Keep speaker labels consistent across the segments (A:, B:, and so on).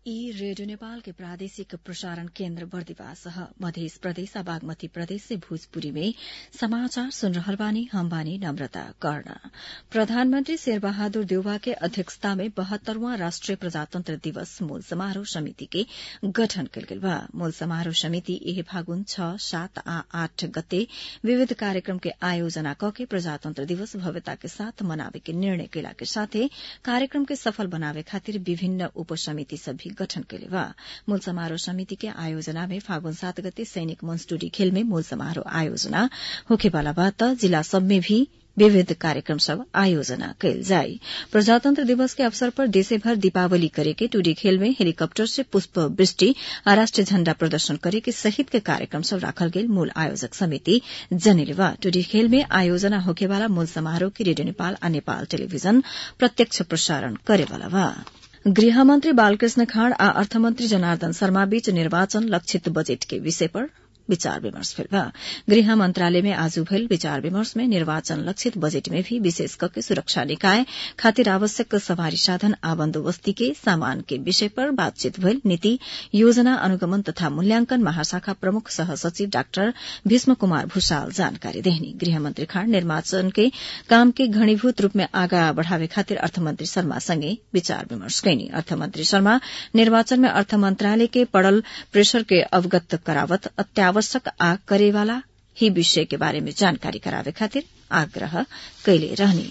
A: ई रेडियो नेपाल के प्रादेशिक प्रसारण केन्द्र बर्दिवास मध्य प्रदेश आ बागमती प्रदेश से भोजपुरी में समाचार सुन रहल बानी हम बानी नम्रता कर्ण प्रधानमन्त्री शेरबहादुर देउवा के अध्यक्षता में बहत्तरवां राष्ट्रिय प्रजातन्त्र दिवस मूल समारोह समिति के गठन कयल गेल बा मूल समारोह समिति एहे फागुन छ सात आ आठ गते विविध कार्यक्रम के आयोजना कके प्रजातन्त्र दिवस भव्यता के साथ मनावे के निर्णय केला के साथे कार्यक्रम के सफल बनावे खातिर विभिन्न उपसमिति सब भी गठन कैले बा मूल समारोह समिति के आयोजना में फागुन सात गते सैनिक मंच टूडी खेल में मूल समारोह आयोजना होखेवाला बा त जिला सब में भी विविध कार्यक्रम सब आयोजना कैल जाई प्रजातंत्र दिवस के अवसर पर देशभर दीपावली करे के टूडी खेल में हेलीकॉप्टर से पुष्प वृष्टि आ राष्ट्रीय झण्डा प्रदर्शन करे के सहित के कार्यक्रम सब राखल गेल मूल आयोजक समिति जनेले बा टूडी खेल में आयोजना होखेवाला मूल समारोह के रेडियो नेपाल आ नेपाल टेलीविजन प्रत्यक्ष प्रसारण करेवाला बा गृहमन्त्री बालकृष्ण खाँड आ अर्थमन्त्री जनार्दन शर्मा बीच निर्वाचन लक्षित बजेट के विषय पर विचार विमर्श भेल बा गृह मंत्रालय में आज भेल विचार विमर्श में निर्वाचन लक्षित बजेट में भी विशेष करके सुरक्षा निकाय खातिर आवश्यक सवारी साधन आ बन्दोबस्ती के सामान के विषय पर बातचीत भेल नीति योजना अनुगमन तथा मूल्यांकन महाशाखा प्रमुख सहसचिव डाक्टर भीष्म कुमार भूषाल जानकारी देहनी गृहमन्त्री खाँड निर्वाचन के काम के घनीभूत रूप में आगा बढ़ावे खातिर अर्थमन्त्री शर्मा संगे विचार विमर्श कैनी अर्थमन्त्री शर्मा निर्वाचन में अर्थ मंत्रालय के पड़ल प्रेशर के अवगत करावत अत्यावश्यक आवश्यक आ करेवाला ही विषय के बारे में जानकारी करावे खातिर आग्रह कैले रहनी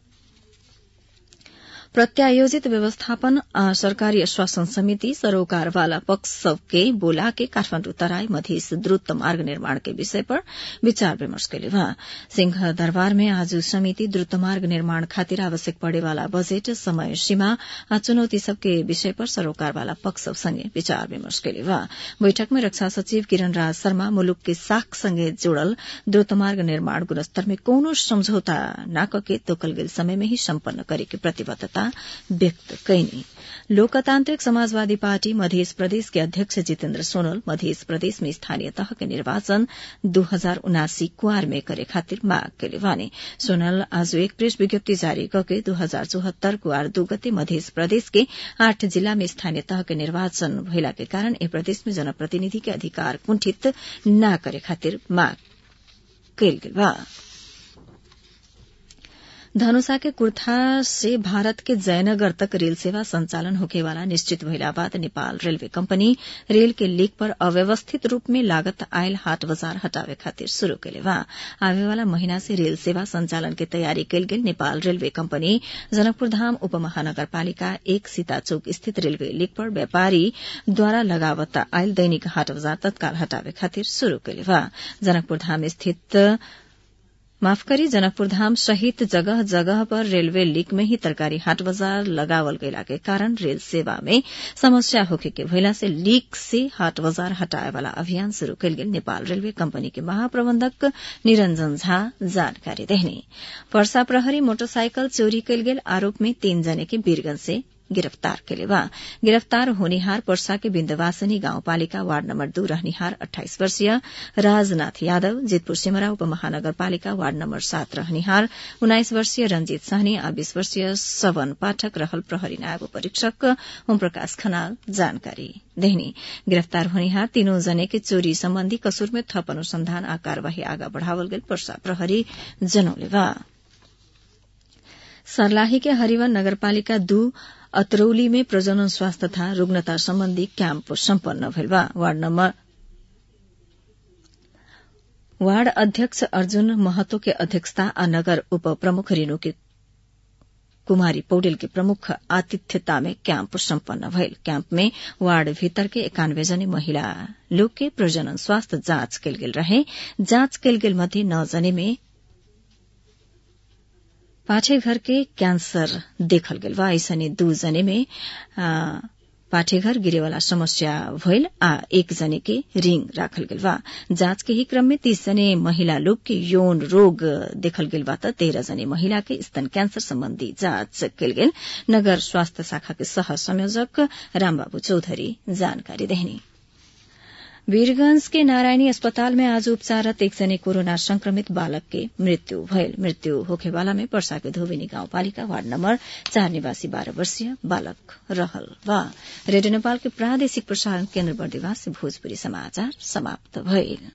A: प्रत्यायोजित व्यवस्थापन आ सरकारी आश्वासन समिति सरोकारवाला पक्ष सबके बोला के काठमाण्डु तराई मधेस द्रुत मार्ग निर्माण के विषय पर विचार विमर्श कैले वहाँ सिंह दरबार में आज समिति द्रुत मार्ग निर्माण खातिर आवश्यक पड़ेवाला बजेट समय सीमा आ चुनौती सबके विषय पर सरोकारवाला पक्ष सब संगे विचार विमर्श कैले वहाँ बैठक में रक्षा सचिव किरण राज शर्मा मुलुक के साख संगे जोड़ल द्रुत मार्ग निर्माण गुणस्तर में कौनो समझौता न कके तोकल गेल समय में ही सम्पन्न करे के प्रतिबद्धता व्यक्त कैनी लोकतान्त्रिक समाजवादी पार्टी मध्य प्रदेश के अध्यक्ष जितेन्द्र सोनल मध्य प्रदेश में स्थानीय तह के निर्वाचन दो हजार उनासी कुआर में करे खातिर माग कैले वाने सोनल आज एक प्रेस विज्ञप्ति जारी करके दो हजार चौहत्तर कुआर दू गते मध्य प्रदेश के आठ जिला में स्थानीय तह के निर्वाचन भइला के कारण ए प्रदेश में जनप्रतिनिधि के अधिकार कुंठित न करे खातिर माग कैल गेल बा धनुषा के कुर्था से भारत के जयनगर तक रेल सेवा संचालन होखेवाला निश्चित भइला बाद नेपाल रेलवे कंपनी रेल के लीक पर अव्यवस्थित रूप में लागत आयल हाट बाजार हटावे खातिर शुरू कैले बा आवेवाला महीना से रेल सेवा संचालन के तैयारी कैल गेल नेपाल रेलवे कंपनी जनकपुर धाम उपमहानगरपालिका एक सीता चौक स्थित रेलवे लीक पर व्यापारी द्वारा लगावत आयल दैनिक हाट बाजार तत्काल हटावे खातिर शुरू कैले बा जनकपुर धाम स्थित माफ करी जनकपुर धाम सहित जगह जगह पर रेलवे लीक में ही तरकारी हाट बाजार लगावल गयला के कारण रेल सेवा में समस्या होखे के भइला से लीक से हाट बाजार हटाए वाला अभियान शुरू कयल गेल नेपाल रेलवे कंपनी के महाप्रबंधक निरंजन झा जानकारी देहनी वर्षा प्रहरी मोटरसाइकिल चोरी कयल गेल आरोप में तीन जने के वीरगंज से गिरफ्तार केले बा गिरफ्तार होनिहार पर्सा के बिन्दवासनी गाउँपालिका वार्ड नम्बर दू रहनिहार अठाइस वर्षीय राजनाथ यादव जितपुर सिमरा उपमहानगरपालिका वार्ड नम्बर सात रहनिहार उन्नाइस वर्षीय रंजीत सहनी आ बीस वर्षीय सवन पाठक रहल प्रहरी नायब परीक्षक ओम प्रकाश खनाल जानकारी देहनी गिरफ्तार होनिहार तीनों जने के चोरी सम्बन्धी कसूर में थप अनुसंधान आ कार्यवाही आगा बढ़ावल गेल पर्सा प्रहरी जनौले बा सर्लाही के हरिवन नगरपालिका दू अतरौली में प्रजनन स्वास्थ्य तथा रुग्णता सम्बन्धी क्याम्प सम्पन्न भेल बा वार्ड नम्बर वार्ड अध्यक्ष अर्जुन महतो के अध्यक्षता आ नगर उप प्रमुख रेणु के कुमारी पौडेल के प्रमुख आतिथ्यता में कैंप सम्पन्न भयल कैंप में वार्ड भीतर के एकानवे जने महिला लोग के प्रजनन स्वास्थ्य जांच कयल गेल रहे जांच कयल गेल मध्ये नौ जने में पाठेघर के कैंसर देखल गेल बा ऐसने दू जने में पाठेघर गिरेवाला समस्या भइल आ एक जने के रिंग राखल गेल बा जांच के ही क्रम में तीस जने महिला लोग के यौन रोग देखल गेल बा त तेरह जने महिला के स्तन कैंसर सम्बन्धी जांच कयल गेल नगर स्वास्थ्य शाखा के सह संयोजक रामबाबू चौधरी जानकारी देहनी वीरगंज के नारायणी अस्पताल में आज उपचाररत एकजने कोरोना संक्रमित बालक के मृत्यु भयल मृत्यु होखेवाला में वर्षा के धोबिनी गाउँपालिका वार्ड नम्बर चार निवासी बाह्र वर्षीय बालक रहल बा रेडियो नेपाल के प्रादेशिक प्रसारण केन्द्र बर्दिवास से भोजपुरी समाचार समाप्त भइल